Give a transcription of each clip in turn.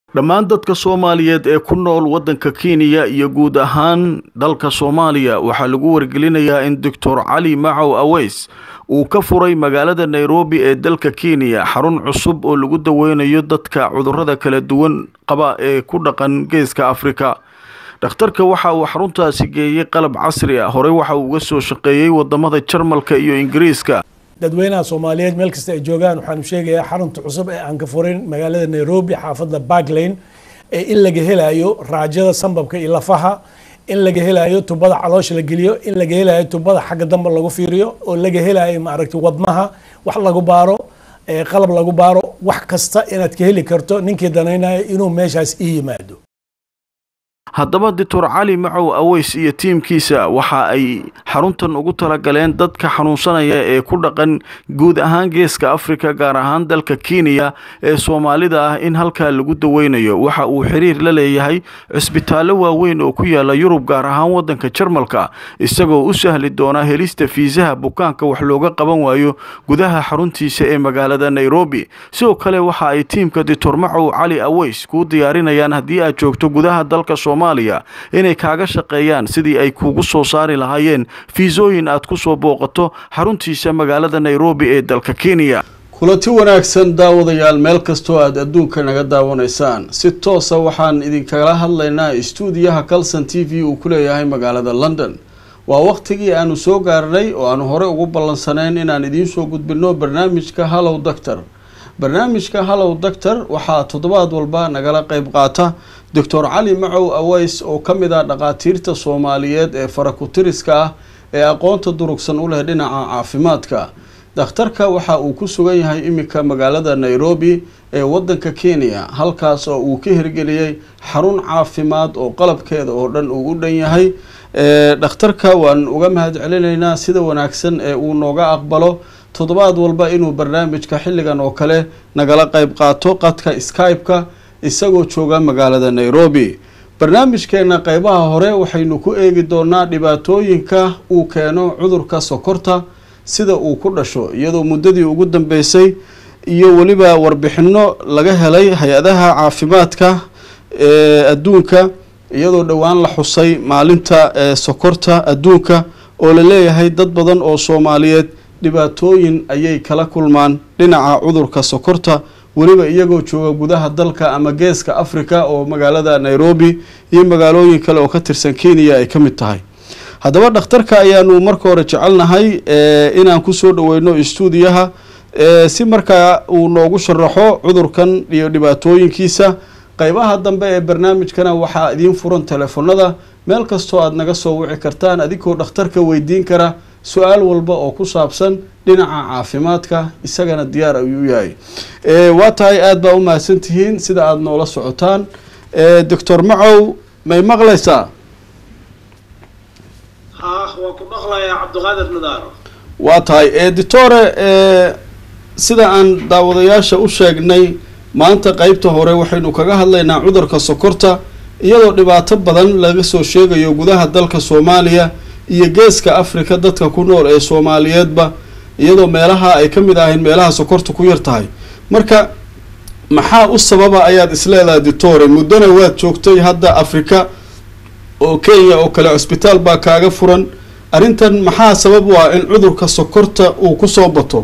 dhammaan dadka soomaaliyeed ee ku nool waddanka kenya iyo guud ahaan dalka soomaaliya waxaa lagu wargelinayaa in doctor cali macow aweys uu ka furay magaalada nairobi ee dalka kenya xarun cusub oo lagu daweynayo dadka cudurrada kala duwan qaba ee ku dhaqan geeska afrika dhakhtarka waxa uu xaruntaasi geeyey qalab casri ah horey waxa uu uga soo shaqeeyey wadamada jarmalka iyo ingiriiska dadweynaha soomaaliyeed meel kasta ay joogaan waxaanu sheegayaa xarunta cusub ee aan ka furin magaalada nairobi xaafadda barklane ee in laga helayo raajada sambabka iyo lafaha in laga helayo tubada caloosha la geliyo in laga helayo tubada xagga dambe lagu fiiriyo oo laga helayo maaragtay wadnaha wax lagu baaro qalab lagu baaro wax kasta inaad ka heli karto ninkii danaynayo inuu meeshaas ii yimaado haddaba doctor cali macow aweys iyo tiimkiisa waxa ay xaruntan ugu talagaleen dadka xanuunsanaya ee ku dhaqan guud ahaan geeska afrika gaar ahaan dalka kenya ee soomaalida ah in halkaa lagu daweynayo waxa uu xiriir la leeyahay cisbitaallo waaweyn oo ku yaala yurub gaar ahaan waddanka jarmalka isagoo u sahli doona helista fiisaha bukaanka wax looga qaban waayo gudaha xaruntiisa ee magaalada nairobi sidoo kale waxa ay tiimka doctor macow cali aweys kuu diyaarinayaan haddii aad joogto gudaha dalka inay kaaga shaqeeyaan sidii ay kugu soo saari lahaayeen fiisooyin aad ku soo booqato xaruntiisa magaalada nairobi ee dalka kenya kulanti wanaagsan daawadayaal meel kastoo aad adduunka naga daawanaysaan si toosa waxaan idinkagala hadlaynaa istuudiyaha calson t v uu ku leeyahay magaalada london waa waqtigii aanu soo gaarnay oo aanu hore ugu ballansanayn inaan idiin soo gudbino barnaamijka hallow doctor barnaamijka hallow doctor waxaa toddobaad walba nagala qeyb qaata doctor cali macow aweys oo ka mid ah dhaqaatiirta soomaaliyeed ee farakutiriska ah ee aqoonta durugsan u leh dhinaca caafimaadka dhakhtarka waxa uu ku sugan yahay iminka magaalada nairobi ee waddanka kenya halkaas oo uu ka hirgeliyey xarun caafimaad oo qalabkeeda oo dhan uu u dhan yahay dhakhtarka waan uga mahad celinaynaa sida wanaagsan ee uu nooga aqbalo toddobaad walba inuu barnaamijka xilligan oo kale nagala qeyb qaato qadka skype-ka isagoo jooga magaalada nairobi barnaamijkeena qeybaha hore waxaynu ku eegi doonaa dhibaatooyinka uu keeno cudurka sokorta sida uu ku dhasho iyadoo muddadii ugu dambeysay iyo weliba warbixino laga helay hay-adaha caafimaadka ee adduunka iyadoo dhowaan la xusay maalinta sokorta adduunka oo la leeyahay dad badan oo soomaaliyeed dhibaatooyin ayay kala kulmaan dhinaca cudurka sokorta weliba iyagoo jooga gudaha dalka ama geeska africa oo magaalada nairobi iyo magaalooyin kale oo ka tirsan kenya ay ka mid tahay haddaba dhakhtarka ayaanu marka hore jecelnahay inaan kusoo dhaweyno istuudiyaha si markaa uu noogu sharaxo cudurkan iyo dhibaatooyinkiisa qeybaha dambe ee barnaamijkana waxaa idiin furan teleefonada meel kastoo aada naga soo wici kartaan adigoo dhakhtarka weydiin kara su-aal walba oo ku saabsan dhinaca caafimaadka isagana diyaar ayuu yahay waa tahay aada baa u mahadsan tihiin sida aada noola socotaan doctor macow may maqlaysaa waa ku maqlayaa cabdiqaadir nadaaro waa tahay doctore sida aan daawadayaasha u sheegnay maanta qeybta hore waxaynu kaga hadlaynaa cudurka sokorta iyadoo dhibaato badan laga soo sheegayo gudaha dalka soomaaliya iyo geeska africa dadka ku nool ee soomaaliyeedba iyadoo meelaha ay ka mid ahayn meelaha sokorta ku yar tahay marka maxaa u sababa ayaad isleedahay doctore muddona waad joogtay hadda africa oo kenya oo kale cusbitaal baa kaaga furan arrintan maxaa sabab u ah in cudurka sokorta uu kusoo bato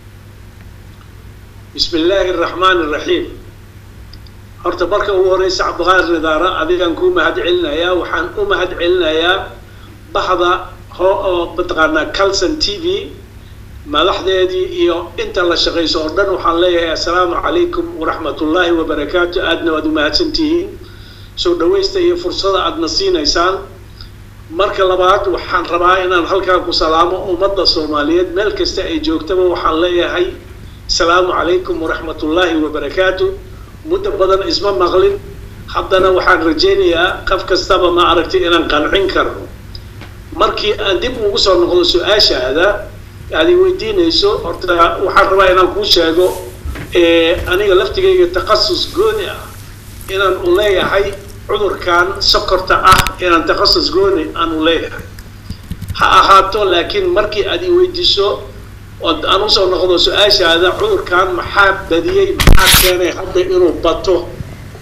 bismi illaahi araxmaan iraxiim horta marka ugu horeysa cabdiqaadir nidaara adigaan kuu mahad celinayaa waxaan u mahad celinayaa baxda hoo oo mataqaanaa calson t v madaxdeedii iyo inta la shaqayso oo dhan waxaan leeyahay assalaamu calaykum waraxmatullaahi wabarakaatu aadna waad umahadsan tihiin soo dhawaysta iyo fursada aadna siinaysaan marka labaad waxaan rabaa inaan halkaa ku salaamo ummadda soomaaliyeed meel kasta ay joogtaba waxaan leeyahay asalaamu calaykum waraxmatullaahi wabarakaatu muddo badan isma maqlin haddana waxaan rajaynayaa qof kastaba ma aragtay inaan qancin karno markii aan dib ugu soo noqdo su-aashaada aad i weydiinayso horta waxaan rabaa inaan kuu sheego aniga laftigayga takhasus gooni ah inaan u leeyahay cudurkan sokorta ah inaan takhasus gooni aan u leeyahay ha ahaato laakiin markii aad i weydiiso ood aan usoo noqdo su-aashaada cudurkan maxaa badiyey maxaa keenay hadda inuu bato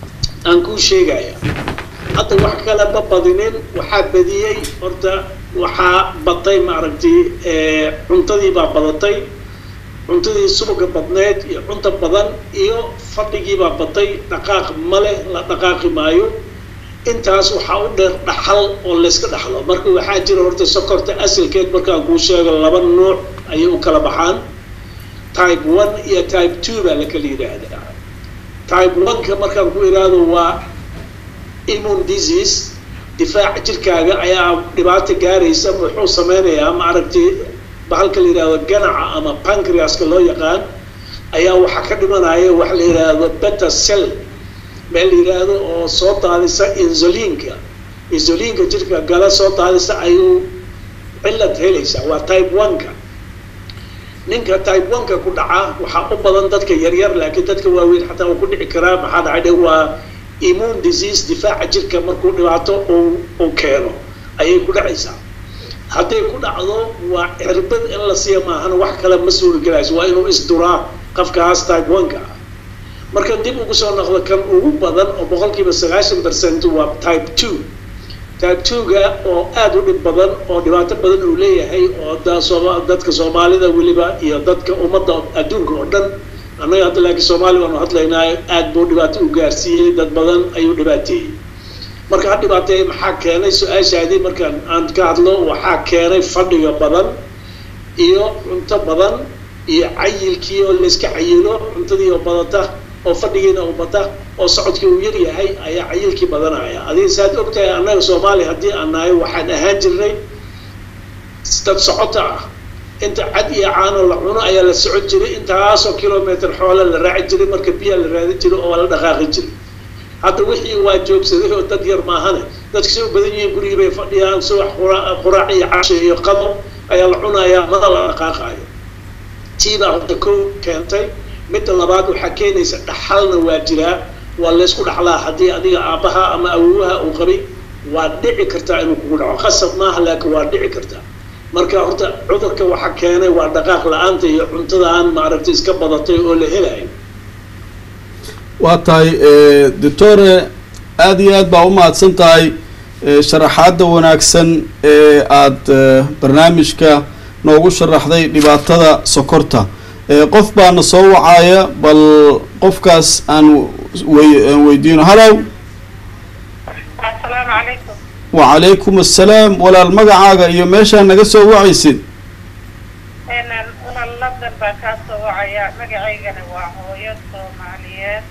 aan kuu sheegaya hadda wax kale ma badinin waxaa badiyey horta waxaa batay maaragtay cuntadii baa badatay cuntadii subaga badneed iyo cunta badan iyo fadhigii baa batay dhaqaaq male la dhaqaaqi maayo intaas waxaa u dheer dhaxal oo layska dhaxlo marka waxaa jira horta sokorta asalkeed markaan kuu sheego laba nuuc ayay u kala baxaan type one iyo type two baa la kala yidhaahdaa type one-ka markaan ku idhaahdo waa immune disease difaaca jirkaaga ayaa dhibaato gaaraysa muxuu sameynayaa maaragtay bahalka la yidhahdo ganaca ama pancreaska loo yaqaan ayaa waxaa ka dhimanaya waxa la yidhaahdo beta cell meel la yidhaahdo oo soo daadisa insulinka insulinka jirka gala soo daadisa ayuu cilad helaysaa waa type one-ka ninka type one-ka ku dhaca waxaa u badan dadka yaryar laakiin dadka waaweyn xataa uu ku dhici karaa maxaa dhacay dhe waa immune disease difaaca jirka markuu dhibaato uu uu keeno ayay ku dhacaysaa hadday ku dhacdo waa cirbad in la siiya maahana wax kale ma suurigelayso waa inuu isduraa qofkaas type one-ka ah marka dib ugu soo noqdo kan ugu badan oo boqolkiiba sagaashan percent waa type two type two-ga oo aada u dhib badan oo dhibaato badan uu leeyahay oo da sooma dadka soomaalida weliba iyo dadka ummadda adduunka oo dhan annaga hadda laakiin soomaali baanu hadlaynaa aada buu dhibaato u gaarsiiyey dad badan ayuu dhibaateeyey marka ha dhibaateeye maxaa keenay su-aashaadii markaan aan ka hadlo waxaa keenay fadhiga badan iyo cunto badan iyo cayilkii oo layska cayilo cuntadii oo badata oo fadhigiina uu bata oo socodkii uu yar yahay ayaa cayilkii badanaya adiga saad ogtahay annaga soomaaliya haddii aan nahay waxaan ahaan jirnay dad socota ah inta cad iyo caano la cuno ayaa la socon jiray intaasoo kilometer xoola la raaci jiray marka biyaa la raadin jiray oo la dhaqaaqi jiray hadda wixii waa joogsaday oo dad yar maahane dadka say u badan yihiin gurigii bay fadhiyaan subax quraac iyo casho iyo qado ayaa la cunayaa mana la dhaqaaqayo tii baa horta kow keentay midda labaad waxaa keenaysa dhaxalna waa jiraa waa laysku dhaxlaa haddii adiga aabbaha ama awowaha uu qabay waa dhici kartaa inuu kugu dhaco qasab maaha laakiin waa dhici kartaa marka horta cudurka waxa keenay waa dhaqaaq la-aanta iyo cuntadan maaragtay iska badatay oo la helayo waa tahay doctore aada iyo aad baa u mahadsan tahay sharaxaadda wanaagsan ee aada barnaamijka noogu sharaxday dhibaatada sokorta qof baana soo wacaya bal qofkaas aan wey aan weydiino hallow asalaamu calaykum wacalaykum assalaam walaal magacaaga iyo meeshaa naga soo wacaysid walaal london baan kaa soo wacaya magacaygana waa hooyo soomaaliyeed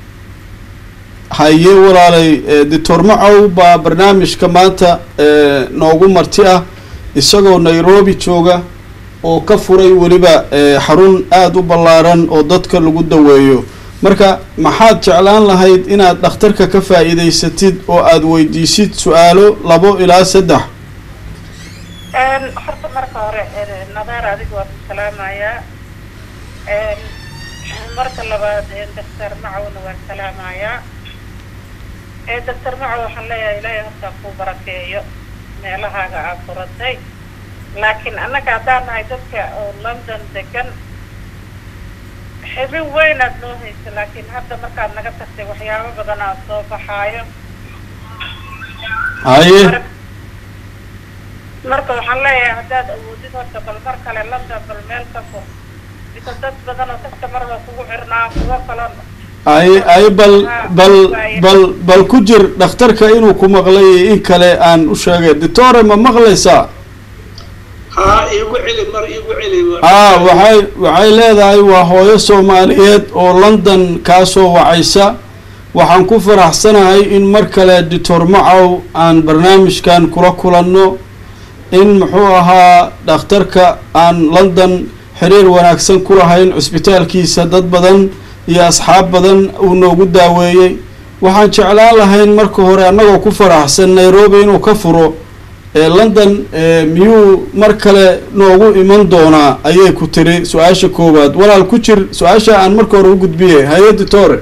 haye walaalay doctor macow baa barnaamijka maanta noogu marti ah isagoo nairobi jooga oo ka furay weliba xarun aada u ballaaran oo dadka lagu daweeyo marka maxaad jeclaan lahayd inaad dhakhtarka ka faa'iidaysatid oo aada weydiisid su-aalo labo ilaa saddex horta marka hore nadaar adiga waa ku salaamayaa marka labaad doctor macowna waan salaamayaa doctor macow waxaan leeyahay ilaahay horta kuu barakeeyo meelahaaga aad furatay laakiin annaga haddaan nahay dadka oo london degan xibin weynaad noo haysa laakiin hadda markaad naga tagtay waxyaabo badan aad soo baxaayo haye marka waxaan leeyahay haddaad awoodid horta bal mar kale london bal meel ka fur bisa dad badan oo dadka marba kugu xirnaa kuwo kalon ay ay bal bal bal bal ku jir dhakhtarka inuu ku maqlay in kale aan u sheegay doctore ma maqlaysaa haa iigu celi mar iigu celi aa waxay waxay leedahay waa hooyo soomaaliyeed oo london kaa soo wacaysa waxaan ku faraxsanahay in mar kale doctor macow aan barnaamijkan kula kulanno in muxuu ahaa dhakhtarka aan london xiriir wanaagsan ku lahayn cusbitaalkiisa dad badan iyo asxaab badan uu noogu daaweeyey waxaan jeclaan lahayn marka hore annagoo ku faraxsan nairobi inuu ka furo london miyuu mar kale noogu iman doonaa ayay ku tiri su-aasha koowaad walaal ku jir su-aasha aan marka hore u gudbiyey haye doctore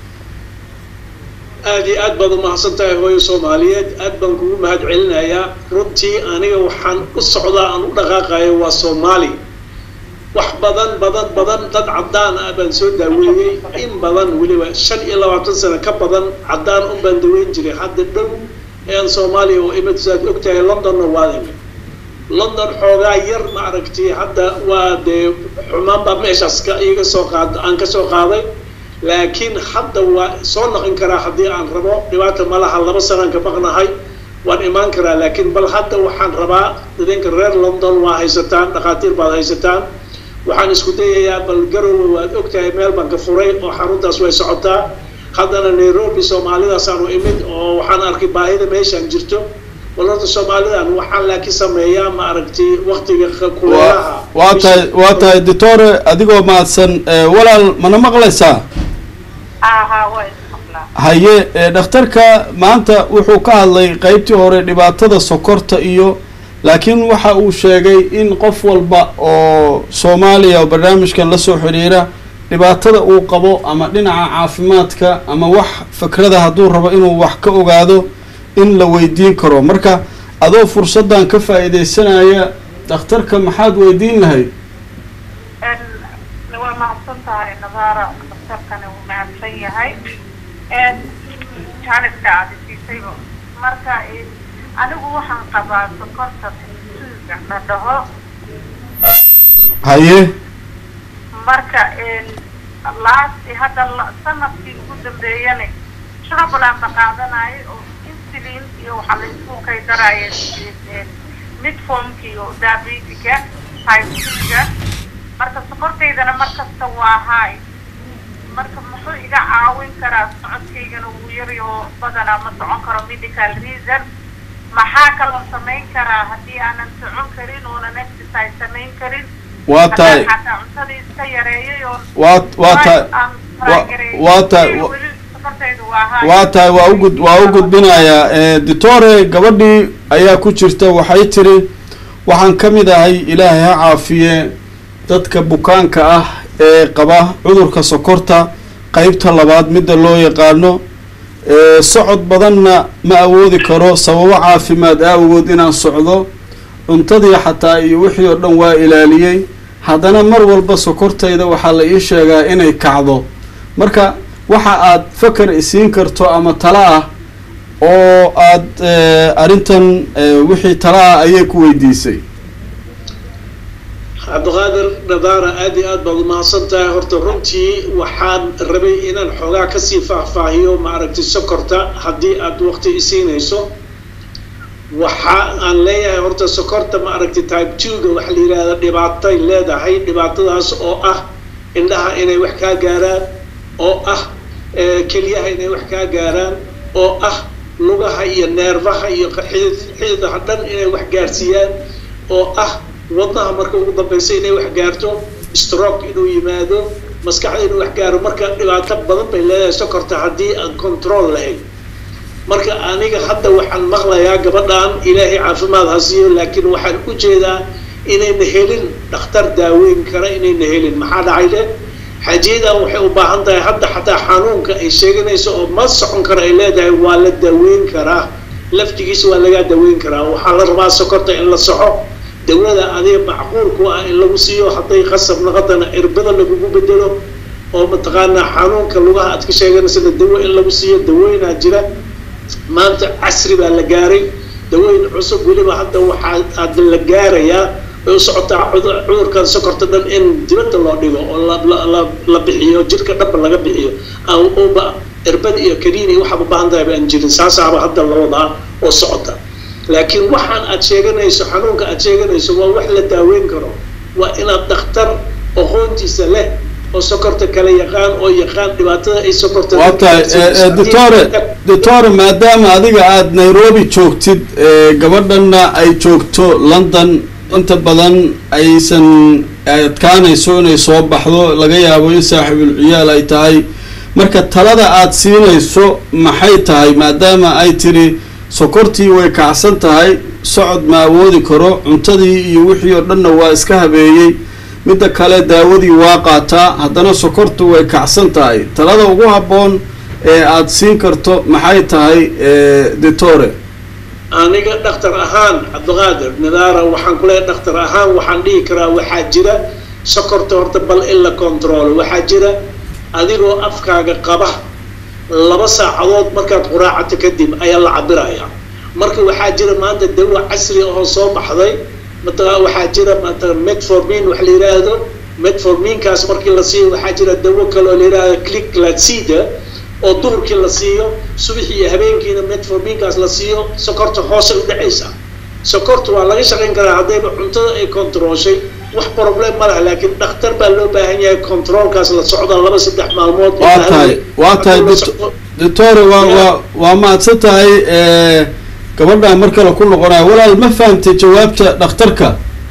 aada iyo aad baad umahadsan tahay hooyo soomaaliyeed aad baan kugu mahad celinayaa runtii aniga waxaan u socdaa aan u dhaqaaqayo waa soomaali wax badan badan badan dad caddaan ah baan soo daaweeyey in badan weliba shan iyo labaatan sano ka badan caddaan un baan daweyn jiray hadda dhow ean soomaaliya oo imid saad ogtahay londonna waad imid london xoogaa yar ma aragtay hadda waa dee xumaan baa meeshaas ka iga soo qaad aan ka soo qaaday laakiin hadda waa soo naqin karaa haddii aan rabo dhibaata ma laha laba sanaan ka maqnahay waan imaan karaa laakiin bal hadda waxaan rabaa idinka reer london waa haysataan dhakhaatiir baad haysataan waxaan isku dayayaa bal garowe waad ogtahay meel baan ka furay oo xaruntaas way socotaa haddana nairobi soomaalidaasaan u imid oo waxaan arkay baahida meeshaan jirto bal horta soomaalidan waxaan laakiin sameeyaa ma aragtay waktiga kuleelaha waa tahay waa tahay doctore adigoo mahadsan walaal mana maqlaysaa aha waa ismaqlaa haye dhakhtarka maanta wuxuu ka hadlay qeybtii hore dhibaatada sokorta iyo laakiin waxa uu sheegay in qof walba oo soomaaliya oo barnaamijkan lasoo xiriira dhibaatada uu qabo ama dhinaca caafimaadka ama wax fikrada hadduu rabo inuu wax ka ogaado in la weydiin karo marka adoo fursaddan ka faa-iideysanaya dhakhtarka maxaad weydiin lahayd waa mahadsan tahay nadaara daktarkani wuu mahadsan yahay janiska aada siisayba marka anigu waxaan qabaa sokorta suuga la dhaho haye marka last hadda sanadkii ugu dambeeyana travelan ba qaadanayo oo insulin iyo waxaa la isku kaydaraya midformka iyo diabetica typega marka sokortaydana markasta waa high marka muxuu iga caawin karaa socodkaygana wuu yari oo badanaa ma socon karo medical reason maxaa kaloo samayn karaa haddii aanan socon karin oonan exercise samayn karin waa tahay xataa cuntada iska yareeyay oo waa waa tahay waa tahay waa tahay waa ugud waa u gudbinayaa doctore gabadhii ayaa ku jirta waxay tiri waxaan ka mid ahay ilaahay ha caafiye dadka bukaanka ah ee qaba cudurka sokorta qeybta labaad midda loo yaqaano socod badanna ma awoodi karo sababo caafimaad aawagood inaan socdo cuntadii xataa iyo wixii oo dhan waa ilaaliyey haddana mar walba sokortayda waxaa la ii sheegaa inay kacdo marka waxa aad fakar isiin karto ama tala ah oo aad arrintan wixii tala ah ayay ku weydiisay cabdiqaadir nadaara aada iyo aad baad umahadsan tahay horta runtii waxaan rabay inaan xoogaa kasii faahfaahiyo maaragtay sokorta haddii aad waqti isiinayso waxa aan leeyahay horta sokorta maaragtay type two-ga waxa la yidhaahda dhibaatay leedahay dhibaatadaas oo ah indhaha inay wax kaa gaaraan oo ah kelyaha inay wax kaa gaaraan oo ah lugaha iyo neerfaha iyo xididaha dhan inay wax gaarsiiyaan oo ah wadnaha marka ugu dambaysa inay wax gaarto stroke inuu yimaado maskaxda inuu wax gaaro marka dhibaato badan bay leedahay sokorta haddii aan control lahayn marka aniga hadda waxaan maqlayaa gabadhan ilaahay caafimaad ha siiyo laakiin waxaan u jeedaa inayna helin dhakhtar daaweyn kara inayna helin maxaa dhacay le xajiyadan waxay u baahan tahay hadda xataa xanuunka ay sheeganayso oo ma socon kara ay leedahay waa la daaweyn karaa laftigiisa waa lagaa daaweyn karaa waxaa la rabaa sokorta in la soxo dawlada adiga macquulku ah in lagu siiyo hadday qasab naqadana irbada lagugu bedelo oo mataqaanaa xanuunka lugaha aad ka sheeganaysa dawo in lagu siiyo dawooyinaa jira maanta casri baa la gaaray dawooyin cusub weliba hadda waxaa aad la gaarayaa way u socotaa cudurkan sokorta dhan in dibadda loo dhigo oo la bixiyo jirka dhanba laga bixiyo uba irbad iyo kaniin iyo waxaad u baahan tahay baan jirin saasaaba hadda la wadaa oo socota laakiin waxaan aad sheeganayso xanuunka aad sheeganayso waa wax la daaweyn karo waa inaad dhakhtar aqoontiisa leh oo sokorta kala yaqaan oo yaqaan dhibaatada ay sokorta waa tahay doctore doctore maadaama adiga aada nairobi joogtid gabadhanna ay joogto london inta badan aysan adkaanayso inay soo baxdo laga yaabo in saaxiibul ciyaal ay tahay marka talada aada siinayso maxay tahay maadaama ay tiri sokortii way kacsan tahay socod ma awoodi karo cuntadii iyo wixii oo dhanna waa iska habeeyey midda kale daawadii waa qaataa haddana sokortu way kacsan tahay talada ugu habboon ee aada siin karto maxay tahay doctore aniga dhakhtar ahaan cabdiqaadir nidaara waxaan ku leeyahay dhakhtar ahaan waxaan dhihi karaa waxaa jira sokorta horta bal in la controlo waxaa jira adigoo afkaaga qaba laba saacadood markaad quraacata kadib ayaa la cabirayaa marka waxaa jira maanta dawa casri oo soo baxday mataqaa waxaa jira maanta metformin wax la yidhaahdo metforminkaas markii la siiyo waxaa jira dawo kale oo la yidhaahdo cliclacida oo duhurkii la siiyo subaxii iyo habeenkiina metforminkaas la siiyo sokorta hoose u dhacaysa sokorta waa laga shaqayn karaa haddayba cuntada ay controlshay wax problem ma laha laakiin dhakhtar baa loo baahan yahay controlkaas la socda laba saddex maalmood waa tahay waa tahay doctore waa waa waa mahadsan tahay gabadhaan mar kale ku noqonaya walaal ma fahamtay jawaabta dhakhtarka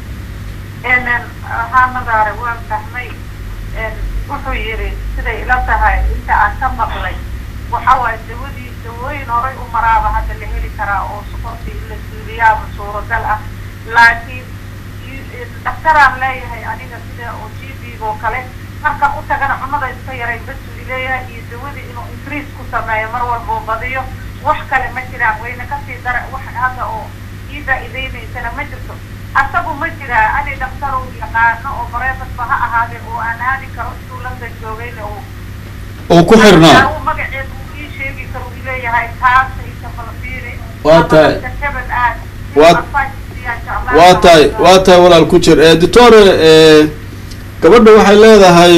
haa madaare waan fahmay wuxuu yidhi siday ila tahay inta aan ka maqlay waxa waaye dawadii dawooyin horay u maraaba hadda la heli karaa oo sokortii la suuliyaaba suuragal ah laakiin dhakhtaraan leeyahay aniga sida oo g b oo kale markan u tagana cunada iska yaray basuu leeyahay iyo dawadii inuu increase ku sameeyo mar walbuu badiyo wax kale ma jiraan wayna kasii dara wax hadda oo ii faa'iideynaysana ma jirto asagu ma jiraa ani dhakhtar uu yaqaano oo bareefadba ha ahaadee oo aan aadi karo intuu landa joogayna oo oo ku xirnaa magaceed uu ii sheegi karo uu leeyahay taasaysa falfiiri Waa tahay. jabal aad Waa- waa tahay waa tahay walaal ku jir doctore gabadha waxay leedahay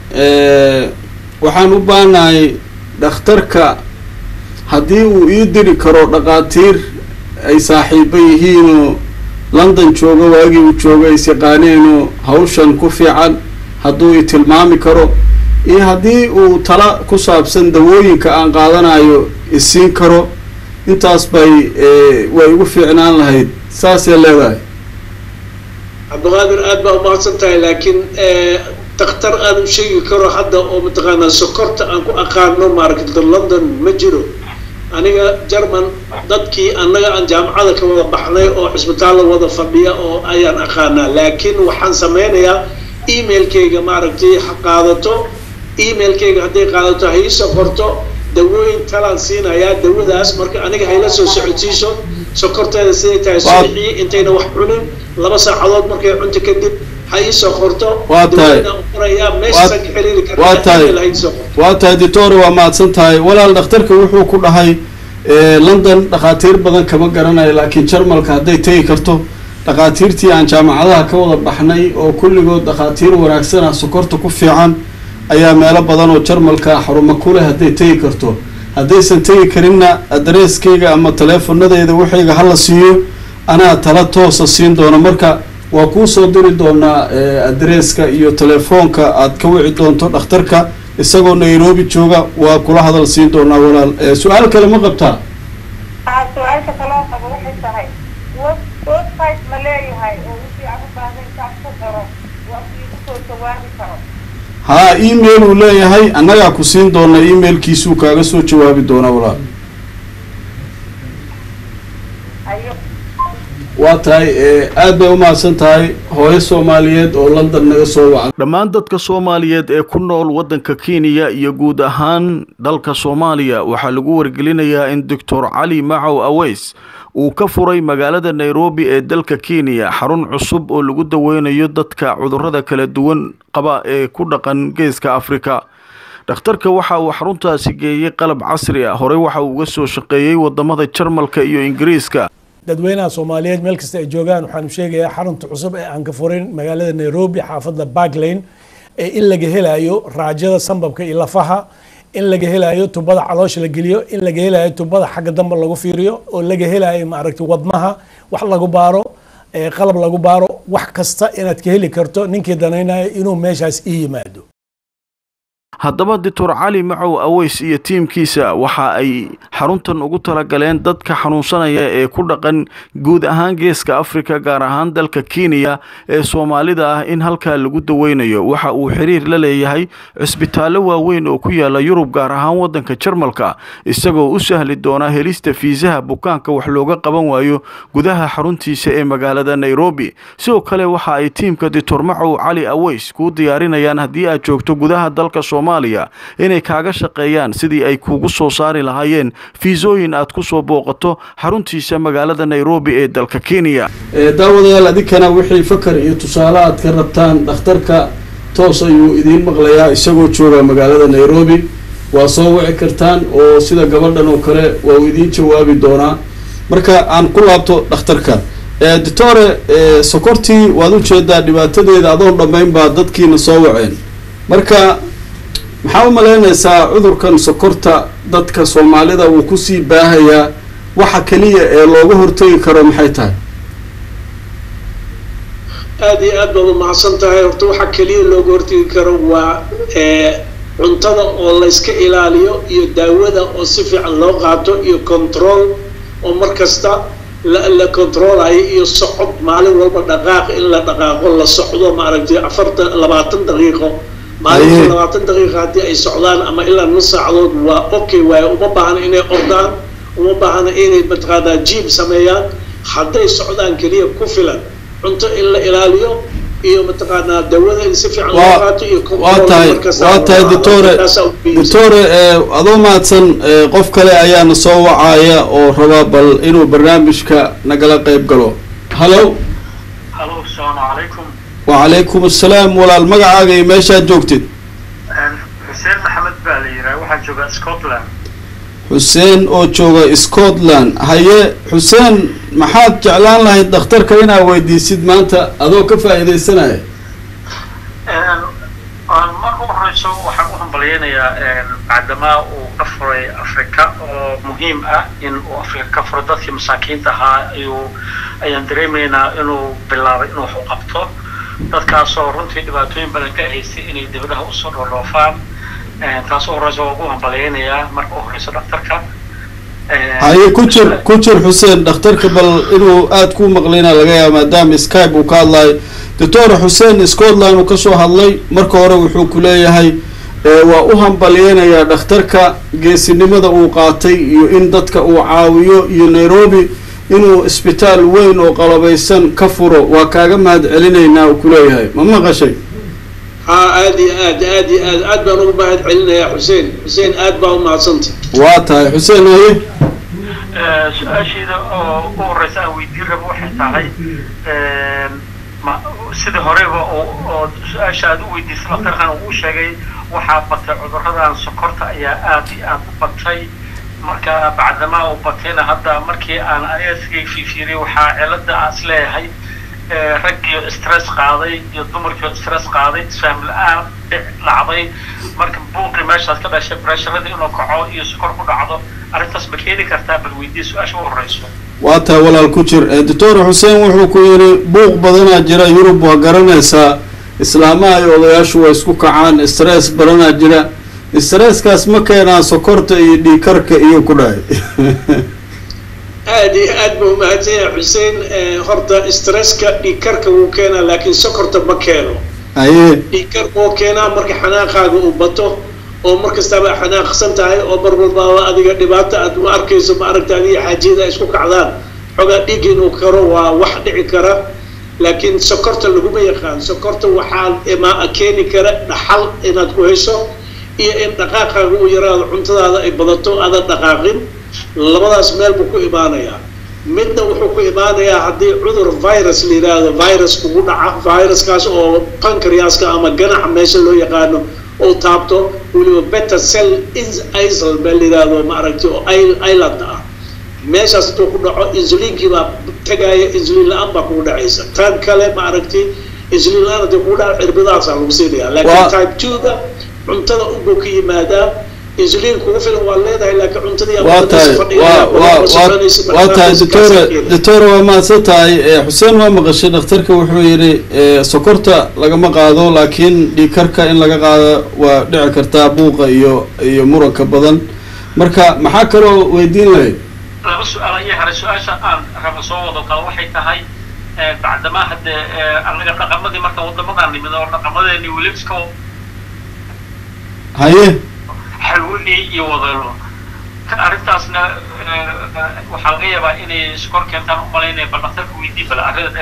waxaan u baahanahay dhakhtarka haddii uu ii diri karo dhaqaatiir ay saaxiibo yihiinoo london joogo waagii uu joogo is yaqaaneenoo hawshan ku fiican hadduu i tilmaami karo iyo haddii uu tala ku saabsan dawooyinka aan qaadanayo isiin karo intaas bay way igu fiicnaan lahayd saasay leedahay cabdiqaadir aad baa umahadsan tahay laakiin dakhtar aan u sheegi karo hadda oo mataqaanaa sokorta aan ku aqaano maaragta london ma jiro aniga german dadkii annaga aan jaamacada ka wada baxnay oo cisbitaalla wada fadhiya oo ayaan aqaanaa laakiin waxaan sameynayaa emailkayga maaragtay ha qaadato emailkayga hadday qaadato ha ii sokorto dawooyin talaan siinayaa dawadaas marka aniga hayla soo socodsiiso sokorteeda siday tahay Waa- subaxii intayna wax cunin laba saacadood markay cunto kadib ha ii soo qorto Waa tahay. dawladaan u qorayaa meeshaan ka xiriiri kartaa waa tahay. email ha ii soo qorto waa tahay doctore waa mahadsan tahay walaal dhakhtarka wuxuu ku dhahay eh, london dhakhaatiir badan kama garanayo laakiin jarmalka hadday tegi karto dhakhaatiirtii aan jaamacadaha ka wada baxnay oo kulligood dhakhaatiir wanaagsan ah sokorta ku fiican ayaa meelo badan oo jarmalka xarumo ku leh hadday tegi karto haddaysan tegi karinna adreeskayga ama taleefonadeeda waxayga hala siiyo anaa tala toosa siin doona marka waa kuu soo diri doonaa eh, adreeska iyo telefoonka aad ka wici doonto dhakhtarka isagoo nairobi jooga waa kula hadal siin doonaa walaal Eh, su-aal kale ma qabtaa aa su-aasha kaloo qabo waxay tahay web website ma leeyahay oo wixii aan u baahday intaan ku qoro waa iigu soo jawaabi karo haa email uu leeyahay annagaa ku siin doona emailkiisuu kaaga soo jawaabi doonaa walaal ayo waa tahay eh, aad bay u mahadsan tahay hooyo soomaaliyeed oo london naga soo wacda dhammaan dadka soomaaliyeed ee ku nool waddanka kenya iyo guud ahaan dalka soomaaliya waxaa lagu wargelinayaa in doctor cali macow aweys uu ka furay magaalada nairobi ee dalka kenya xarun cusub oo lagu daweynayo dadka cudurrada kala duwan qaba ee ku dhaqan geeska afrika dhakhtarka waxa uu xaruntaasi geeyey qalab casri ah horey waxa uu uga soo shaqeeyey wadamada jarmalka iyo ingiriiska dadweynaha soomaaliyeed meel kasta ay joogaan waxaanu sheegayaa xarunta cusub ee aan ka furin magaalada nairobi xaafadda barklane ee in laga helayo raajada sambabka iyo lafaha in laga helayo tubada caloosha la geliyo in laga helayo tubada xagga dambe lagu fiiriyo oo laga helayo maaragtay wadnaha wax lagu baaro ee qalab lagu baaro wax kasta inaad ka heli karto ninkii danaynayo inuu meeshaas ii yimaado haddaba doctor cali macow aweys iyo tiimkiisa waxa ay xaruntan ugu talagaleen dadka xanuunsanaya ee ku dhaqan guud ahaan geeska afrika gaar ahaan dalka kenya ee soomaalida ah in halkaa lagu daweynayo waxa uu xiriir la leeyahay cisbitaallo waaweyn oo ku yaala yurub gaar ahaan waddanka jarmalka isagoo u sahli doona helista fiisaha bukaanka wax looga qaban waayo gudaha xaruntiisa ee magaalada nairobi sidoo kale waxa ay tiimka doctor macow cali aweys kuu diyaarinayaan haddii aad joogto gudaha dalka soomaaliya soomaaliya inay kaaga shaqeeyaan sidii ay kugu soo saari lahaayeen fiisooyin aad ku soo booqato xaruntiisa magaalada nairobi ee dalka kenya daawadayaal adinkana wixii fakar iyo tusaale aad ka rabtaan dhakhtarka toos ayuu idiin maqlayaa isagoo jooga magaalada nairobi waa soo wici kartaan oo sida gabadhan oo kale waa uu idiin jawaabi doonaa marka aan ku laabto dhakhtarka doctore sokortii waad ujeedaa dhibaatadeeda adoon dhammayn baa dadkiina soo waceen marka maxaa u malaynaysaa cudurkan sokorta dadka soomaalida uu kusii baahayaa waxa keliya ee looga hortegi karo maxay tahay aada iyo aad baad umahadsan tahay horta waxa keliya looga hortegi karo waa cuntada oo la iska ilaaliyo iyo daawada oo si fiican loo qaato iyo control oo mar kasta la la controlayo iyo socod maalin walba dhaqaaq in la dhaqaaqo la socdo maaragtay afartan labaatan daqiiqo maalinta labaatan daqiiqa haddii ay socdaan ama ilaa nus saacadood waa okay waaye uma baahna inay ordaan uma baahna inay mataqaanaa jiib sameeyaan hadday socdaan keliya ku filan cunto in la ilaaliyo iyo mataqaanaa dawada in si fiican loo qaato iyo waa tahay waa tahay doctore doctore adoo mahadsan qof kale ayaana soo wacaya oo rabaa bal inuu barnaamijka nagala qeyb galo hallo halo asalaamu calaykum wacalaykum assalaam walaal magacaaga iyo meeshaad joogtid xuseen maxamed baa la yidhaha waxaan joogaa scotland xuseen oo jooga scotland haye xuseen maxaad jeclaan lahayd dhakhtarka inaad weydiisid maanta adoo ka faa'iidaysanaya marka u horeyso waxaan u hambalyeynayaa bacdamaa uu ka furay africa oo muhiim ah in uu africa ka furo dadkii masaakiinta ahaa ayuu ayaan dareemaynaa inuu bilaabay inuu wax u qabto dadkaasoo runtii dhibaatooyin badan ka haystay inay dibadaha usoo dhoodhoofaan taas u horeysa waa ugu hambalyeynayaa marka u horeyso dhakhtarka haye ku jir ku jir xuseen dhakhtarka bal inuu aada ku maqlayna laga yaaba maadaama skype uu ka hadlayo doctor xuseen scotland uu kasoo hadlay marka hore wuxuu ku leeyahay waa u hambalyeynayaa dhakhtarka geesinimada uu qaatay iyo in dadka uu caawiyo iyo nairobi inuu isbitaal weyn oo qalabaysan ka furo waa kaaga mahad celinaynaa uu kuleeyahay ma maqashay haa aada iyo aad aada iyo aad aad baan ugu mahad celinayaa xuseen xuseen aad baa umahadsantay waa tahay xuseen haye su-aasheeda oo u horeysa aan weydiin rabo waxay tahay ma sidii horeba oo su-aasha aad u weydiisay daktarkan uu sheegay waxaa batay cuduradan sokorta ayaa aada iyo aada u batay marka bacdamaa uu batayna hadda markii aan ayasigay fiifiiriyay waxaa cilada aan is leeyahay raggiio stress qaaday iyo dumarkiio stress qaaday isfahm la-aan dhacday marka buuqii meeshaas ka dhashay bresharadii inuu kaco iyo sokor ku dhacdo arrintaas ma keeni kartaa bal weydii su-aasha u horeyso waa tahay walaal ku jir doctor xuseen wuxuu ku yidhi buuq badanaa jira yurub waa garanaysaa islaamaha iyo odayaashu waa isku kacaan stress badanaa jira stresskaas ma keenaa sokorta iyo dhiikarka iyo ku dhahay aada iyo aad ba umahadsan yahay xuseen horta stresska dhiigkarka wuu keenaa laakiin sokorta ma keeno haye dhiigkarka wuu keenaa marka xanaaqaaga uu bato oo mar kastaba xanaaqsan tahay oo mar walbaaba adiga dhibaata aad u arkayso ma aragta adiga xaajiyada ay isku kacdaan xogaa dhiig inuu karo waa wax dhici kara laakiin sokorta laguma yaqaan sokorta waxaa keeni kara dhaxal inaad ku hesho iyo in dhaqaaqaaga uu yaraado cuntadaada ay badato aadan dhaqaaqin labadaas meel buu ku imaanayaa midna wuxuu ku imaanayaa haddii cudur virus la yidhaahdo virus kugu dhaca viruskaas oo pancreaska ama ganaca meesha loo yaqaano oo taabto weliba beta cell isl baa la yidhaahdo maaragtay oo island ah meeshaas hadduu ku dhaco insuliinkii baa tagaaya insuliin la-aan baa kugu dhacaysa tan kale maaragtay insuliin la-aan haddii kugu dhaco cirbadahaasaa lagu siinaya laakiin type two-ga cuntada unbuu ka yimaadaa insuliin kugu filan waa leedahay laakiin cuntadii waa tahay waa tahay doctore doctore waa mahadsan tahay xuseen waa maqashay dhakhtarka wuxuu yidhi sokorta lagama qaado laakiin dhiikarka in laga qaado waa dhici kartaa buuqa iyo iyo muranka badan marka maxaa kaloo weydiin lahayd laba su-aal ayaa haray su-aasha aan raba soo wado qaba waxay tahay bacdamaa haddee anaga dhaqamadii marka wadamadan nimid oo dhaqamadeeni weli iska haye xalwini iyo wadalo arrintaasna waxaa laga yaabaa inay sokor keentaan umalaynaya bal dhaktarka weydii bal arrinta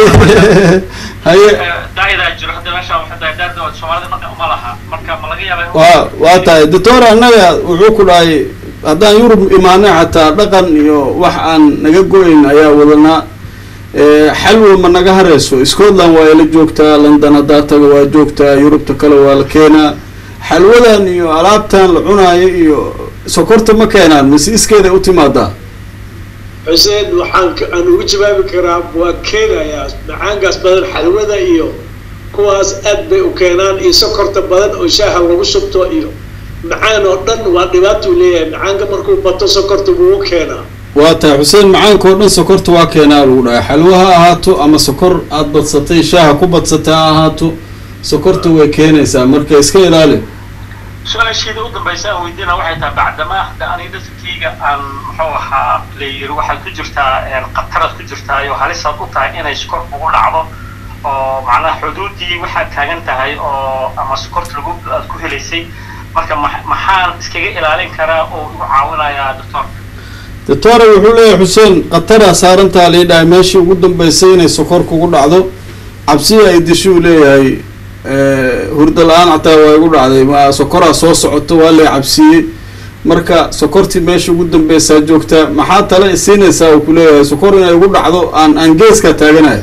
haye daayadaa jiro hadda meesha waxay tahay daada soomaalida dhaqan uma laha marka ma laga yaabaa in- waa waa tahay doctor annaga wuxuu ku dhahay haddaan yurub imaanay xataa dhaqan iyo wax aan naga go-ayn ayaa wadanaa Eh, xalwa ma naga hareyso scotland waa ila joogtaa london haddaa taga waa joogtaa yurubta kale waa la keenaa xalwadan iyo alaabtan la cunaayo iyo sokorta ma keenaan mise iskeeda u timaadaa xuseen waxaan ka- aan ugu jawaabi karaa waa keenayaa macaankaas badan xalwada iyo kuwaas aad bay u keenaan iyo sokorta badan oo shaaha lagu shubto iyo macaan oo dhan waa dhibaatuu leeyahay macaanka markuu bato sokorta wuu u keenaa waa tahay xuseen macaanka oo dhan sokorta waa keenaa lagu dhahay xalwo ha ahaato ama sokor aada badsatay shaaha ku badsatay ha ahaato sokorta way keenaysaa marka iska ilaali su-aasheeda u dambaysa aan weydiina waxay tahay bacdamaa hadda aniga dadkayga aan muxuu ahaa layiri waxaad ku jirtaa een, khataraad ku jirtaa iyo halisaad u tahay inay sokor kugu dhacdo oo macnaha xuduudii waxaad taagan tahay oo ama sokorta lagu aad ku helaysay marka ma- maxaan iskaga ilaalin karaa oo igu caawinayaa doctor doctore wuxuu leeyahay xuseen khataraa saarantaa lii dhahay meeshii ugu dambeysay inay sokor kugu dhacdo cabsiya ay dishuu leeyahay hurda la-aan xataa waa igu dhacday ma sokoraa soo socoto waa lay cabsiiyey marka sokortii meesha ugu dambeysaa joogtaa maxaa tale isiinaysaa uu kuleeyahay sokor inay igu dhacdo aan aan geeskaa taaganahay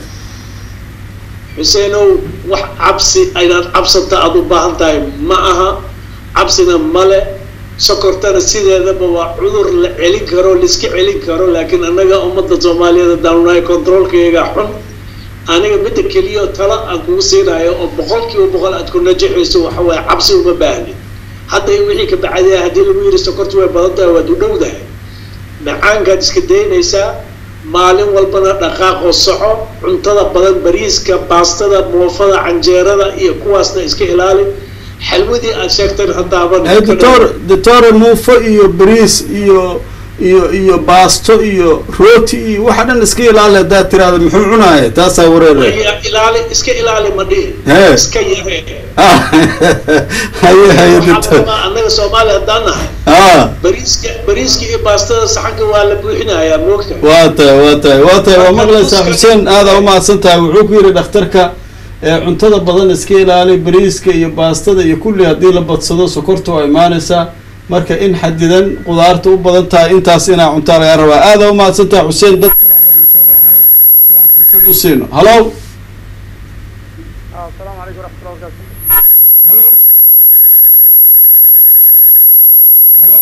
xuseenow wax cabsi aynaad cabsata aada u baahan tahay ma aha cabsina male sokortana sideedaba waa cudur la celin karo laiska celin karo laakiin annaga ummadda soomaaliyeed haddaanu nahay controolkayga xun aniga midda keliya talo aan kugu siinayo oo boqol kiiba boqol aad ku najaxayso waxa waaye cabsi uma baahni hadda in wixii ka bacdaya haddii lagu yidhi sokortu way badan tahay waad u dhowdahay macaankaad iska daynaysaa maalin walbana dhaqaaqoo soco cuntada badan bariiska baastada moofada canjeerada iyo kuwaasna iska ilaali xalwadii aad sheegteen haddaaban doctor doctore muufo iyo bariis iyo iyo iyo baasto iyo rooti iyo waxa dhan iska ilaali haddaad tiraahda muxuu cunaaya taasaa wareeraya Iya, ilaali iska ilaali ma dhihin Hee. iska yaree Ah, haye haye waxaa doctor rabaa annaga soomaali haddaan nahay ah bariiska bariiska iyo baastada saxanka waa la buuxinayaa moogta waa tahay waa tahay waa tahay waa maqlaysaa xuseen aada umahadsan tahay wuxuu ku yidhi dhakhtarka ee cuntada badan iska ilaali bariiska iyo baastada iyo kulli haddii la badsado sokorta waa imaanaysaa marka in xadidan qudaarta u badan tahay intaas inaa cuntaa laga rabaa aada umahadsan tahay xuseen dad kale ayaanu soo wacay si aan fursad u siino halo السلام عليكم ورحمة الله وبركاته halo halo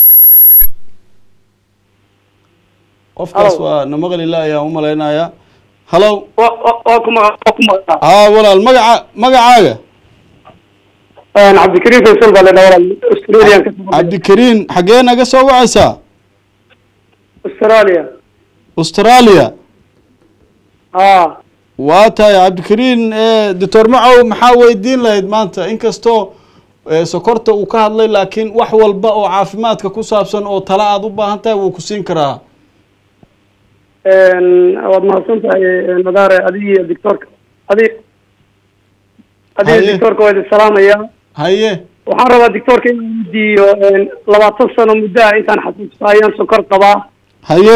qofkaas Halo. waa namaqlila ayaan u malaynayaa halo واكم واكم haa walaal magaca magacaaga انا عبد الكريم فيصل قال لنا ورا استراليا cabdikariin xaggee naga soo wacaysaa استراليا australia اه waa tahay cabdikariin doctor macow maxaa weydiin lahayd maanta inkastoo eh, sokorta uu ka hadlay laakiin wax walba oo caafimaadka ku saabsan oo tala aada u baahan tahay wuu ku siin karaa waad mahadsantahay madaare adig doctorka adig Haye. adig doctorka waa idin salaamaya haye waxaan rabaa doctorka inaan weydiiyo labaatan sano muddo ah intaan xasuusta ayaan sokor qabaa haye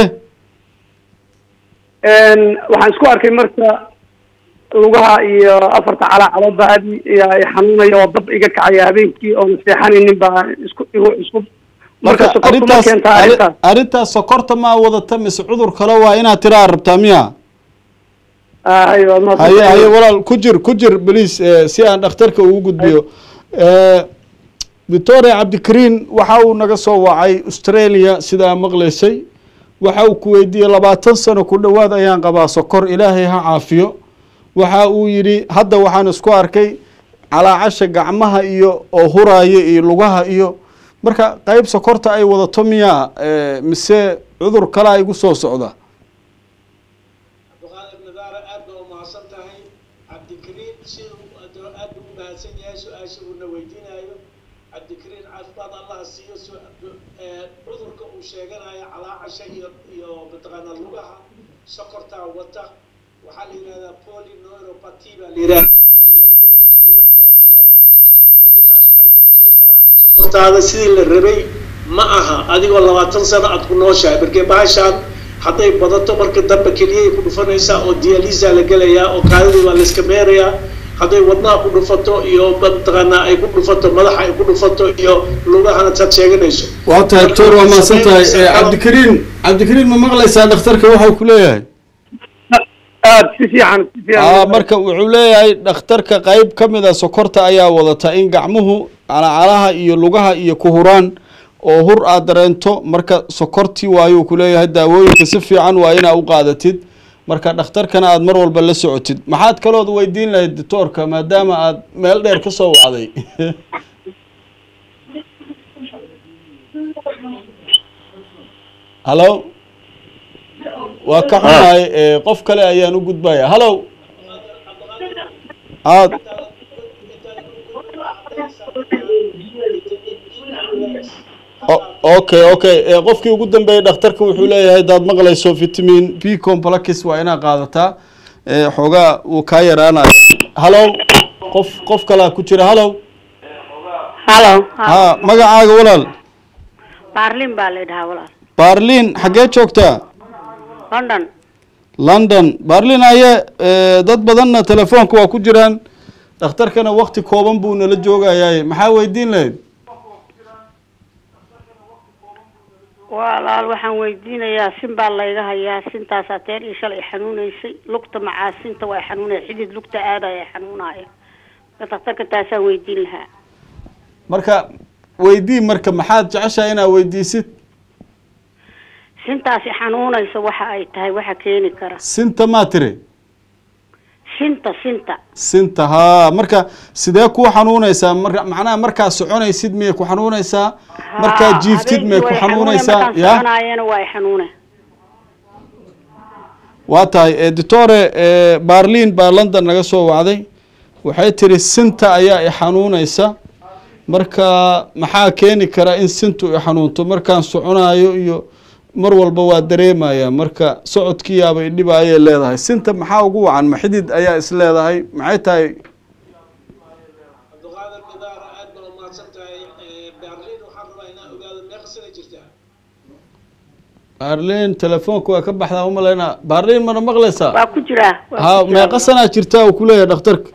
waxaan isku arkay marka lugaha iyo afarta calaacaloodba aad i- i xanuunaya oo dab iga kacaya habeenkii oona seexanaynin baa isku igu isku marka sokortu ma arrintaas keentaa arri- arrintaas arrintaas sokorta maa wadata mise cudur kale waa inaad tiraa rabtaa miya Ah, haye waad haye mahadsantahay. haye walaal ku jir ku jir beliis si aan dhakhtarka ugu gudbiyo victoria cabdikariin waxa uu naga soo wacay australia sidaa maqlaysay waxa uu ku weydiiyey labaatan sano ku dhowaad ayaan qabaa sokor ilaahay ha caafiyo waxa uu yidhi hadda waxaan isku arkay calaacasha gacmaha iyo oo huraaya iyo lugaha iyo marka qeyb sokorta ay wadato miyaa eh, mise cudur kalaa igu soo socda abduqaadir nadaara aad baa u mahadsan tahay cabdikariim siduu adoo aad buu u mahadsan yahay su-aasha uuna weydiinayo cabdikariim caafimaad allaha siiyo su- ee, cudurka uu sheeganayo calaacasha iyo iyo mataqaana lugaha sokortaa wata waxaa la yidhahdaa polyneuropathy baa la yidhahdaa oo neergooyinka ay wax gaarsinayaan marka taas waxay kutusaysaa sokortaada sidii la rabay ma aha adigoo labaatan sano aad ku nooshahay markee bahashaan hadday badato marka dambe keliyay ku dhufanaysaa oo dialisa la gelayaa oo kaadidii baa layska meerayaa hadday wadnaha ku dhufato iyo mataqaanaa ay ku dhufato madaxa ay ku dhufato iyo lugahana taad sheeganayso waa tahay doctor waa mahadsan tahay Eh, cabdikariin cabdikariin ma maqlaysaa dhakhtarka waxa uu ku leeyahay aad si fiican si aa fiican marka wuxuu leeyahay dhakhtarka qayb ka mid a sokorta ayaa wadata in gacmuhu calacalaha iyo lugaha iyo ku huraan oo hur aad dareento marka sokortii waayuu ku leeyahay daawooyinka si fiican waa inaa u qaadatid marka dhakhtarkana aad mar walba la socotid maxaad kalood weydiin lahayd doctoorka maadaama aad meel dheer ka soo wacday hallo waa ka xunahay eh, qof kale ayaan u gudbaya hallow aad O- okay okay Eh, qofkii ugu dambeeyey dhakhtarka wuxuu leeyahay hadaad maqlayso vitamin b complex waa inaa qaadataa Eh, xoogaa wuu kaa yaraanaya hallow qof qof kalaa ku jira hallow halo ha magacaaga walaal baarlin baa la yidhahaa walaal baarlin xaggee joogtaa london london baarlin aye eh, dad badanna telefoonka waa ku jiraan dhakhtarkana wakti kooban buu nala joogayaay maxaa weydiin lahayd walaal waxaan weydiinayaa sin baa layga hayaa sintaasaa teer iyo shalay xanuunaysay lugta macaa sinta waa xanuunaya xidid lugta aadaya xanuunaya marka dhakhtarka taasaan weydiin lahaa marka weydii marka maxaad jeceshahay inaad weydiisid sintaasi xanuunaysa waxa ay tahay waxa keeni kara sinta maa tiri sinta sinta sinta haa marka sidee kuu xanuunaysaa marka macnaha markaa soconaysid miyay ku xanuunaysaa markaa Haa, jiiftid miyay ku habeenkii way xanuune, xanuunaysaa markaan ya soconaayana waa ay xanuune waa tahay eh, doctore eh, barlin baa london naga soo wacday waxay tiri sinta ayaa i xanuunaysa marka maxaa keeni kara in sintu i xanuunto markaan soconaayo iyo mar walba waa dareemaya marka socodkiyaaba idhiba ayay leedahay sinta maxaa ugu wacan ma xidid ayaa is leedahay maxay tahay cabdiqaadir midaara aad baa umahadsan tahay berlin waxaan rabaa inaan ogaado meeqa sana jirtaa barlin telefoonka waa ka baxdaa umaleyna barlin mana maqlaysaa waa ku jiraa waa ha ku jiraa. meeqa sanaa jirtaa uu kuleeyahay dhakhtarka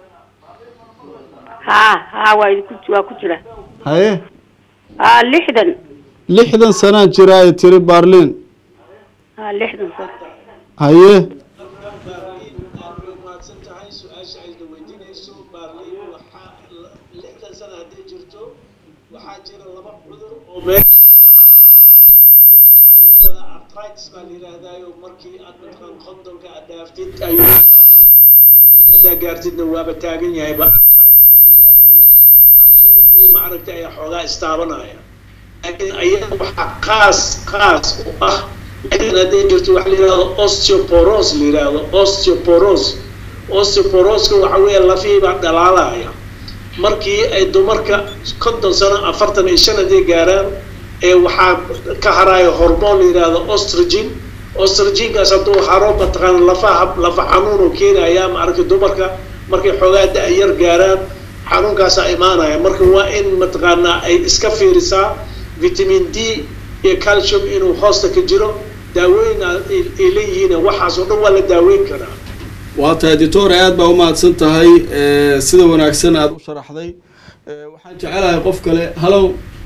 haa haa waa idinku waa ku jira haye haa lixdan lixdan sanaa jira ay tiri barlin haa lixdan sano haye berlin aad bay umahadsan tahay su-aasha ayna weydiinayso berlin waxaa lixdan sana hadday jirto waxaa jira laba cudur oo meesha ku dhaca mid waxaa la yidhahdaa artritis baa la yidhaahdaayo markii aad mataqaan kondonka aad dhaaftid ayuu yidhahdaa lixdanka haddaa gaartidna waaba taagan yahayba artritis baa la yidhaahdaayo arzuugii ma aragtay ayaa xoogaa istaabanaya laakiin ayaga waxaa qaas qaas u ah lixdan hadday jirto waxa la yidhahdo osteoporos la yidhahdo osteoporos osteoporoska waxa weeye lafihii baa dhalaalaya markii ay dumarka konton sano afartan iyo shan hadday gaaraan ee waxaa ka haraayo hormoon la yidhaahdo ostrogin ostrojinkaas hadduu haro mataqaana lafaha lafa xanuun uu keenayaa ma aragtay dumarka markay xoogaa da-yar gaaraan xanuunkaasaa imaanaya marka waa in mataqaanaa ay iska fiirisaa vitamin d iyo calcium inuu hoosta ka jiro daawooyin ay ay leeyihiin waxaas oo dhan waa la daaweyn karaa waa tahay doctor aad baa umahadsan tahay eh, sida wanaagsan aada u sharaxday Eh, waxaan jecelahay qof kale hallow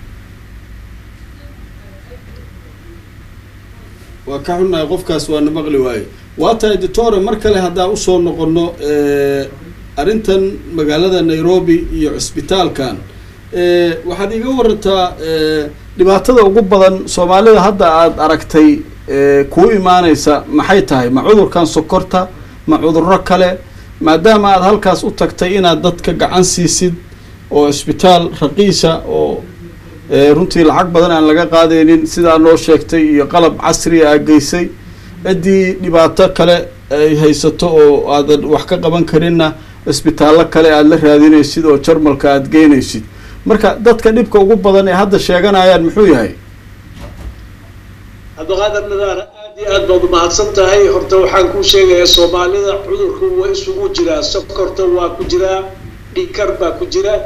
waa ka xunnahay qofkaas waa na maqli waaye waa tahay doctore mar kale haddaan usoo noqono eh, arrintan magaalada nairobi iyo cisbitaalkan eh, waxaad iga warantaa eh, dhibaatada ugu badan soomaalida hadda aada aragtay eh, kuu imaaneysa maxay tahay ma cudurkan sokorta ma cudurro kale maadaama aada halkaas u tagtay inaad dadka gacan siisid oo isbitaal raqiisa oo eh, runtii lacag badan aan laga qaadaynin sidaa noo sheegtay iyo qalab casri aa geysay ciddii dhibaato kale ay haysato oo aadan wax ka qaban karinna isbitaallo kale aada la raadinaysid oo jarmalka aada geynaysid marka dadka dhibka ugu badan ee hadda sheeganayaan muxuu yahay cabdiqaadir nadaara aad iyo aad baad umahadsan tahay horta waxaan kuu sheegayaa soomaalida cudurku waa isugu jiraa sokorta waa ku jiraa dhikar baa ku jira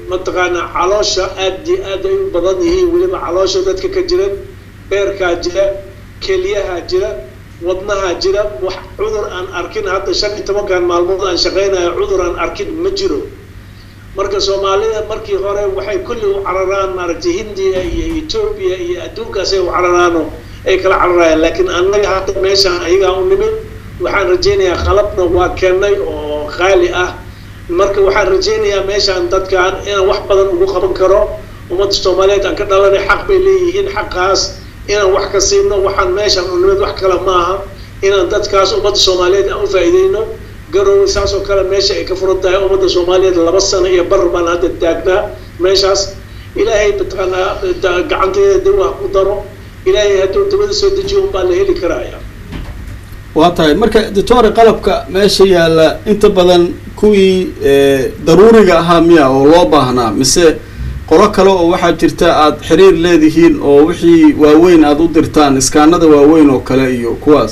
mataqaanaa caloosha aad iyo aad ay u badan yihiin weliba caloosha dadka ka jira beerkaa jira keliyahaa jira wadnahaa jira wax cudur aan arkin hadda shan iyo tobankan maalmood aan shaqaynayo cudur aan arkin ma jiro marka soomaalida markii hore waxay kulli u cararaan maaragtay hindiya iyo etoobiya iyo adduunkaasay u cararaano ay kala cararayaan laakiin annaga hadda meeshaan ayagaa u nimid waxaan rajaynayaa qalabna waa keennay oo qaali ah marka waxaan rajaynayaa meeshaan dadkan inaan wax badan ugu qaban karo ummadda soomaaliyeed aan ka dhalanay xaq bay leeyihiin xaqaas inaan wax ka siino waxaan meeshaan u nimid wax kale maaha inaan dadkaas ummadda soomaaliyeed aan u faa'iideyno garowe saas oo kale meesha ay ka furan tahay ummadda soomaaliyeed laba sano iyo bar baan hadda taagnaa meeshaas ilaahay mataqaanaa gacanteeda dawa ku daro ilaahay hadduu dabada soo dejiyo unbaa la heli karaya waa tahay marka doctore qalabka meesha yaalla inta badan kuwii daruuriga ahaa miya oo loo baahnaa mise qolo kale oo waxaa jirta aada xiriir leedihiin oo wixii waaweyn aada u dirtaan iskaanada waaweyn oo kale iyo kuwaas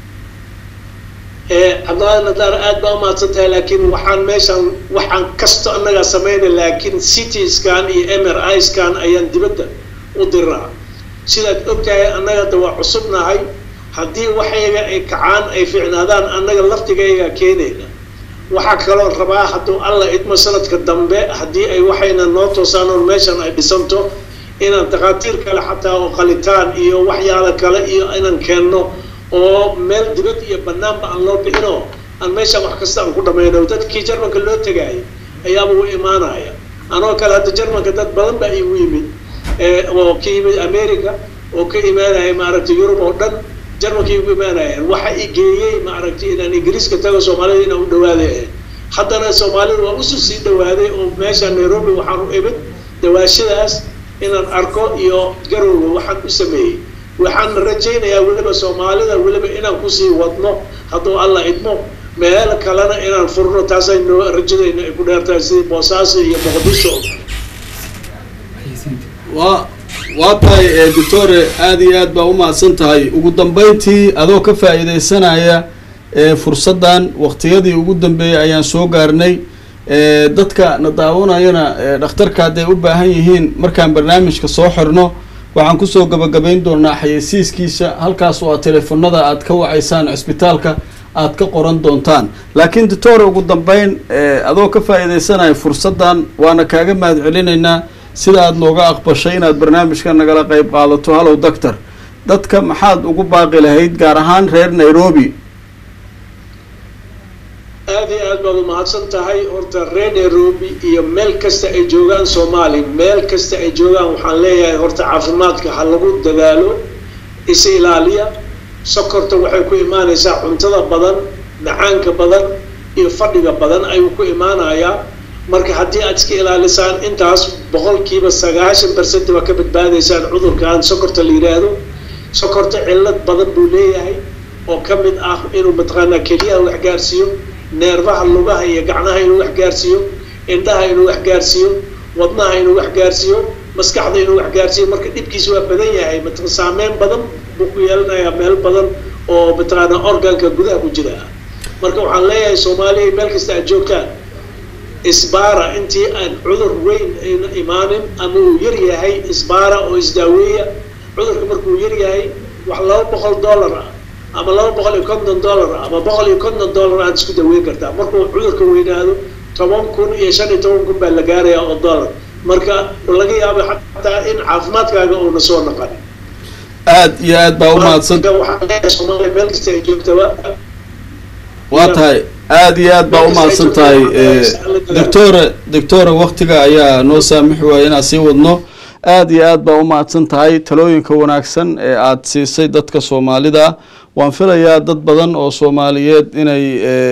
cabdillahi nadaar aad baa umahadsan tahay laakiin waxaan meeshaan waxaan kasto annagaa samayna laakiin city scan iyo m r i scan ayaan dibadda u diraa sidaad ogtahay annaga da waa cusubnahay haddii waxayga ay kacaan ay fiicnaadaan annaga laftigayga keenayna waxaa kaloo rabaa hadduu alla idmo sanadka dambe haddii ay waxayna noo toosaan oon meeshan ay dhisanto inaan takhaatiir kale xataa oo qalitaan iyo waxyaala kale iyo inaan keenno oo meel dibad iyo banaanba aan loo bixino aan meeshaan wax kasta aan ku dhamayno dadkii jarmanka loo tegaayo ayaaba u imaanaya anoo kale hadda jarmanka dad badan baa igu yimid oo ka yimid america oo ka imaanaya maaragtay yurub oo dhan jarmalkay ugu imaanayaan waxa i geeyey maaragtay inaan ingiriiska tago soomaalida inaan u dhawaaday haddana soomaalida waa usu sii dhawaaday oo meesha nairobi waxaan u imid dawaashadaas inaan arko iyo garowga waxaan u sameeyey waxaan rajaynayaa weliba soomaalida weliba inaan kusii wadno hadduu alla idmo meel kalena inaan furno taasayno rajadayna ay ku dheertahay sidii boosaaso iyo muqdisho waa waa tahay doctore aada iyo aad baa umahadsan tahay ugu dambeyntii adoo ka faa-iideysanaya fursaddan waqtiyadii ugu dambeeyay ayaan soo gaarnay dadka na daawanayana dhakhtarka hadday u baahan yihiin markaan barnaamijka soo xirno waxaan kusoo gabagabayn doonaa xayeysiiskiisa halkaas oo aad teleefonada aad ka wacaysaan cisbitaalka aad ka qoran doontaan laakiin doctore ugu dambeyn adoo ka faa-iideysanaya fursaddan waana kaaga mahad celinaynaa sida aada nooga aqbashay inaad barnaamijka nagala qeyb qaadato hallow doctor dadka maxaad ugu baaqi lahayd gaar ahaan reer nairobi aad iyo aad baad umahadsan tahay horta reer nairobi iyo meel kasta ay joogaan soomaali meel kasta ay joogaan waxaan leeyahay horta caafimaadka ha lagu dadaalo is ilaaliya sokorta waxay ku imaanaysaa cuntada badan macaanka badan iyo fadhiga badan ayuu ku imaanayaa marka haddii aad iska ilaalisaan intaas boqolkiiba sagaashan percent waa ka badbaadaysaan cudurkan sokorta la yidhaahdo sokorta cillad badan buu leeyahay oo ka mid ah inuu mataqaanaa keliyaha wax gaarsiiyo neerfaha lugaha iyo gacnaha inuu wax gaarsiiyo indhaha inuu wax gaarsiiyo wadnaha inuu wax gaarsiiyo maskaxda inuu wax gaarsiiyo marka dhibkiisa waa badan yahay mat saameyn badan buu ku yeelanayaa meel badan oo mataqaanaa organka gudaha ku jira marka waxaan leeyahay soomaaliya meel kasta aad joogtaan isbaara intii aan cudur weyn ayna imaanin ama uu yar yahay isbaara oo isdaaweeya cudurka markuu yar yahay wax laba boqol dollar ah ama laba boqol iyo konton dollar ah ama boqol iyo konton dollar aad isku daweyn kartaa markuu cudurka weynaado toban kun iyo shan iyo toban kun baa la gaaraya oo dollar marka laga yaabo xataa in caafimaadkaaga uuna soo noqon aad iyo aad baa umahadsan waxaan leeyahay soomaaliya meel kasta ay joogtaba waa tahay aada iyo aad baa umahadsan tahay doctore doctore waktiga ayaa noo saamix waaya inaan sii wadno aada iyo aad baa umahadsan tahay talooyinka wanaagsan ee aada siisay dadka soomaalida waan filayaa dad badan oo soomaaliyeed inay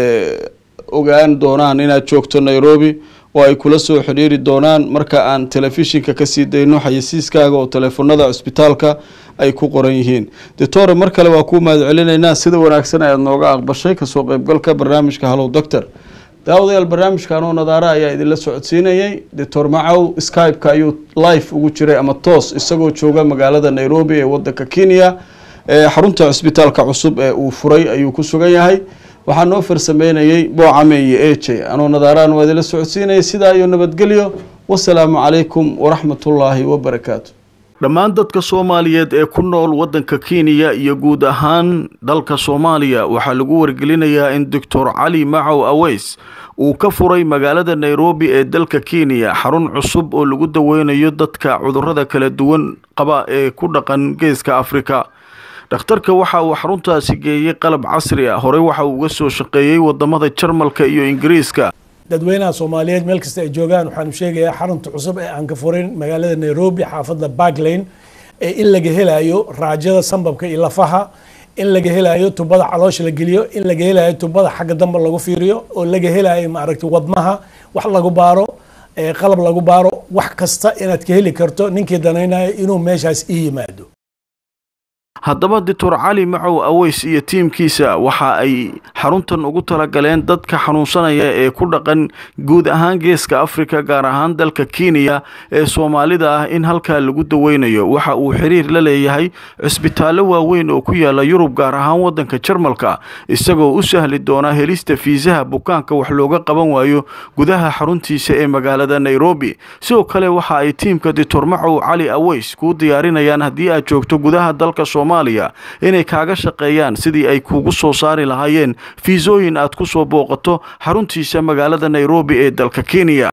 ogaan doonaan inaad joogto nairobi oo ay kula soo xidhiiri doonaan marka aan telefishinka kasii dayno xayeysiiskaaga oo teleefonada cisbitaalka ay ku qoran yihiin doctore mar kale waa kuu mahad celinaynaa sida wanaagsan ayaad nooga aqbashay kasoo qeybgalka barnaamijka hallow doctor daawadayaal barnaamijkan oo nadaara ayaa idinla socodsiinayay doctor macow skype-ka ayuu live ugu jiray ama toos isagoo jooga magaalada nairobi ee wadanka kenya xarunta cisbitaalka cusub ee uu furay ayuu ku sugan yahay waxaa noo farsameynayay boocame iyo eje anoo nadaaraan waa idinla socodsiinayay sidaa iyo nabadgelyo wasalaamu calaykum waraxmatullaahi wabarakaatu dhammaan dadka soomaaliyeed ee ku nool waddanka kenya iyo guud ahaan dalka soomaaliya waxaa lagu wargelinayaa in doctor cali macow aweys uu ka furay magaalada nairobi ee dalka kenya xarun cusub oo lagu daweynayo dadka cudurrada kala duwan qaba ee ku dhaqan geeska afrika dhakhtarka waxa uu xaruntaasi geeyey qalab casri ah horey waxa uu uga soo shaqeeyey wadamada jarmalka iyo ingiriiska dadweynaha soomaaliyeed meel kasta ay joogaan waxaanu sheegayaa xarunta cusub ee aan ka furin magaalada nairobi xaafadda barklane ee in laga helayo raajada sambabka iyo lafaha in laga helayo tubada caloosha la geliyo in laga helayo tubada xagga dambe lagu fiiriyo oo laga helayo maaragtay wadnaha wax lagu baaro qalab lagu baaro wax kasta inaad ka heli karto ninkii danaynayo inuu meeshaas ii yimaado haddaba doctor cali macow aweys iyo tiimkiisa waxa ay xaruntan ugu talagaleen dadka xanuunsanaya ee ku dhaqan guud ahaan geeska afrika gaar ahaan dalka kenya ee soomaalida ah in halkaa lagu daweynayo waxa uu xiriir la leeyahay cisbitaallo waaweyn oo ku yaala yurub gaar ahaan waddanka jarmalka isagoo u sahli doona helista fiisaha bukaanka wax looga qaban waayo gudaha xaruntiisa ee magaalada nairobi sidoo kale waxa ay tiimka doctor macow cali aweys kuu diyaarinayaan haddii aad joogto gudaha dalka inay kaaga shaqeeyaan sidii ay kuugu soo saari lahaayeen fiisooyin aad ku soo booqato xaruntiisa magaalada nairobi ee dalka kenya